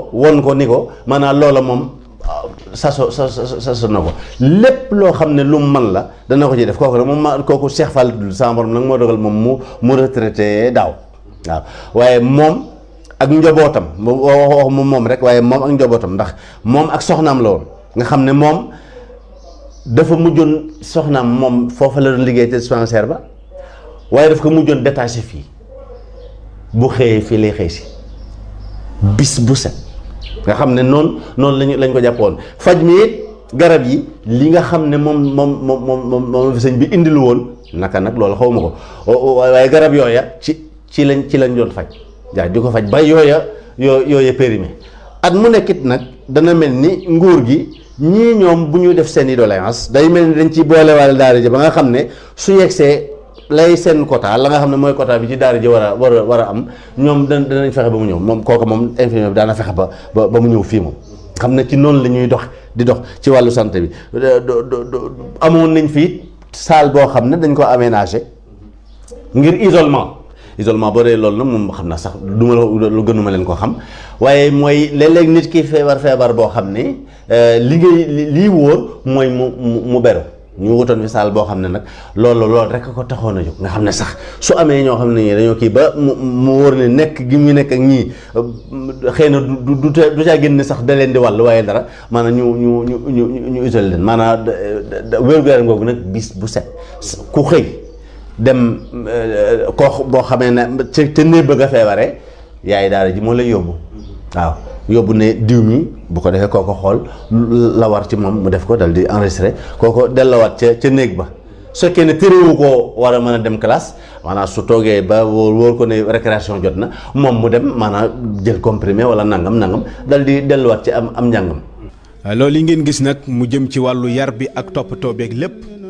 ko won ko ni ko maanaam loola moom saso sa saso na ko lépp loo xam ne lu mu man la dana ko ci def kooku nag moom ma kooku Cheikh Fall dul sama borom nag moo dogal moom mu mu retraité daaw waaw waaye moom ak njobootam wax mu moom rek waaye moom ak njobootam ndax moom ak soxnaam la woon nga xam ne moom dafa mujjoon soxnaam moom foofa la doon liggéey te dispensaire ba waaye daf ko mujjoon détaché fii bu xëyee fii lay xëy si bis bu set nga xam ne noonu noonu lañu lañ ko jàppoon faj mi it garab yi li nga xam ne moom moom moom moom moom fi sëñ bi indilu woon naka nag loolu xaw ma ko waaye garab yooya ci ci lañ ci lañ doon faj waaw di ko faj ba yooya yoo yooya périmé at mu nekkit nag dana mel ni nguur gi ñii ñoom bu ñu def seen i doléance day mel ni dañ ci boolewaale daara ji ba nga xam ne su yegsee lay seen quota la nga xam ne mooy quota bi ci daara ji war a war a war a am ñoom da danañ fexe ba mu ñëw moom kooku moom infirmier bi daana fexe ba ba mu ñëw fii moom xam ne ci noonu la ñuy dox di dox ci wàllu santé bi amoon nañ fii salle boo xam ne dañ ko aménagé ngir isolement isolement boo dee loolu nag moom xam naa sax du ma la lu gënuma leen ko xam waaye mooy léeg-léeg nit ki feebar feebar boo xam ne li ngay lii wóor mooy mu mu beru ñu wutoon fi saal boo xam ne nag loolu loolu rek ko taxoon a jóg nga xam ne sax su amee ñoo xam ne ñii dañoo kii ba mu mu wóor ne nekk gi mu nekk ak ñii xëy na du du du caa génn sax da leen di wàll waaye dara maanaam ñu ñu ñu ñu ñu isolé leen maanaam wér-gu-yaram googu nag bis bu set ku xëy dem koo boo xamee ne ca ca néeg bëgg a feebaree yaay daara ji moo lay yóbbu waaw. yóbbu ne diw mi bu ko defee kooko xool la war ci moom mu def ko dal di enregistré kooko dellawaat ca ca néeg ba su fekkee ne téréwu koo war a mën a dem classe maanaam su toogee ba wóor wóor ko ne récréation jot na moom mu dem maanaam jël comprimé wala nangam nangam dal di delluwaat ci am am njàngam. loolu yi ngeen gis nag mu jëm ci wàllu yar bi ak toppatoo beeg lépp